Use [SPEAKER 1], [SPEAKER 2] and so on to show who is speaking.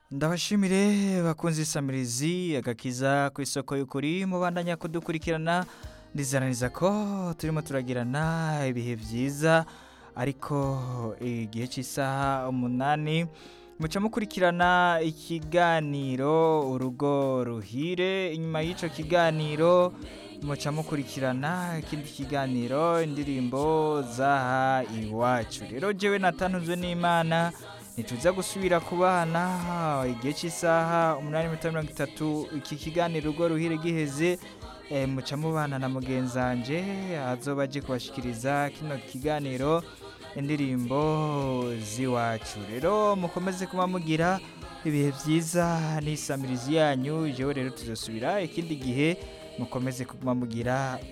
[SPEAKER 1] ndabashimire bakunze isamirizi agakiza ku isoko y'ukuri mubandanya kudukurikirana ndizananiza ko turimo turagirana ibihe byiza ariko igihe cy'isaha umunani muca mukurikirana ikiganiro urugo ruhire inyuma y'icyo kiganiro muca mukurikirana ikindi kiganiro indirimbo zaha iwacu rero jewe natanzwe n'imana ntituza gusubira kubana igihe cy'isaha umunani mirongo mirongo itatu iki kiganiro urugo ruhire giheze eh, muca mubana na mugenzanje azoba aje kubashikiriza kino kiganiro indirimbo z'iwacu rero mukomeze kuba mugira ibihe byiza n'isamirizi yanyu jewe rero tuzosubira ikindi gihe mukomeze kuba mugira